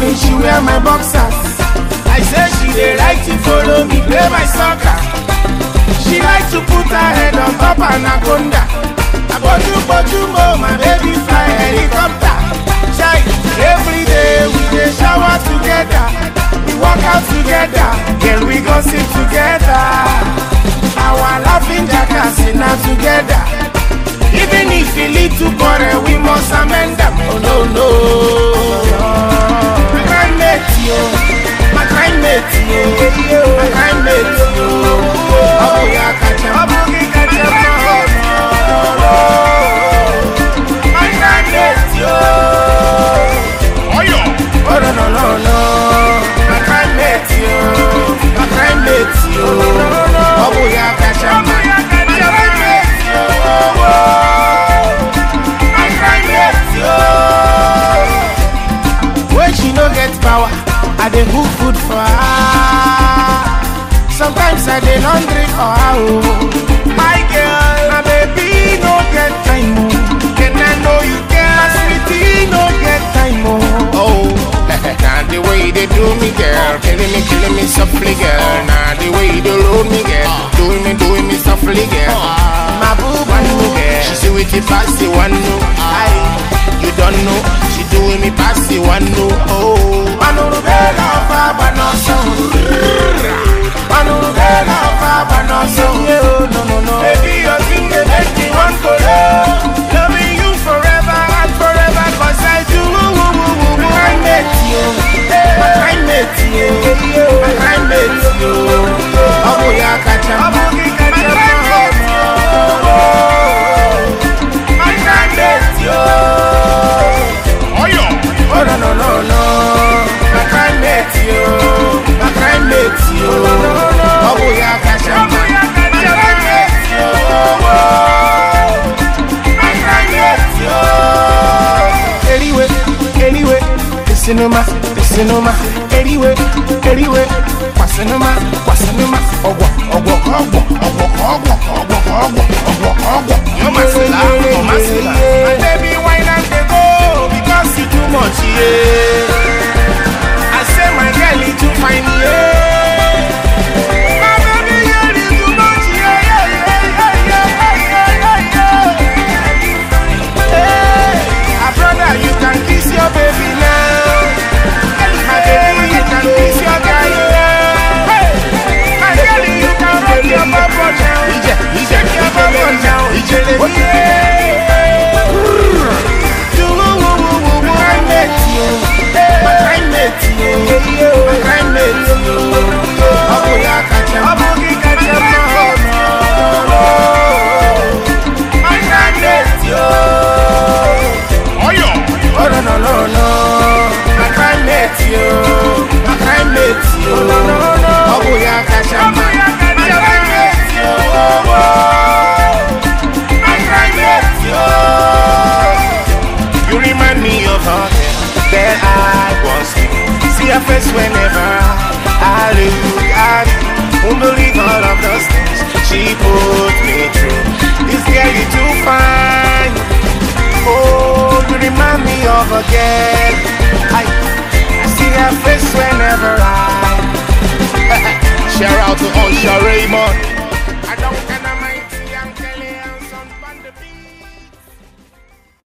morning she wear my boxers. I say she dey like to follow me play my soccer. She like to put her head on top anaconda. Aboju boju mo, my baby fly helicopter. Chai, every day we dey shower together. We work out together, then we go sit together. Our laughing jackass na together. Even if we lead to quarrel, we must amend them. Oh no no. My crime mate yo, my crime mate yo, my crime mate yo. Oh yeah, catch him, oh catch him, oh no. My crime mate yo. Oyo. Oh no no no no. My crime mate yo, my crime mate yo. Oh yeah, catch him, my crime mate yo. My crime mate yo. When she no get power, I dey cook food for her. Sometimes I dey laundry for her. Oh. My girl, my baby no get time. Oh. Can I know you girl? My sweetie no get time. Oh. Oh, now the way they do me, girl, killing me, killing me softly, girl. Now the way they load me, girl, doing me, doing me softly, girl. My boo One boo no, girl. she say with the pass the one no, I, you don't know, she doing me pass the one no, oh. Manurubela ọba agbanọsọ. Manurubela ọba agbanọsọ. No, no, no. Baby, your thing dey make me wan kolo. Loving you forever and forever 'cause I do. My kind mate yo. My kind mate yo. My kind mate yo. Ọmọ ya kacha. Ọmọ gị kacha. My kind mate yo. My kind mate yo. Oyo. Oh no no no no, my crime mate yo, my crime mate yo. Oh boya kasha, my crime mate yo. My crime mate yo. Anyway, anyway, the cinema, the cinema. Anyway, anyway, kwa cinema, kwa cinema. Ogwa, ogwa, ogwa, ogwa, ogwa, ogwa, ogwa, ogwa, ogwa. Yo, Masila, oh, Masila. My baby wine and dey go because you too much, yeah. I say my girl you too fine, yeah. My baby girl you too much, yeah, yeah, yeah, yeah, yeah, yeah, yeah, yeah. Hey, ah, brother, you can kiss your baby now. My baby, you can kiss your guy now. Hey, my girl, you can rock your bubble now. Ije, ije, Shake your bubble now. ijele, Yeah. Oyo. You remind me of her that I was See her face whenever I look at you Won't believe all of those things she put me through This girl you too fine Oh, you remind me of a girl I, I see her face whenever I Shout out to Usher Raymond.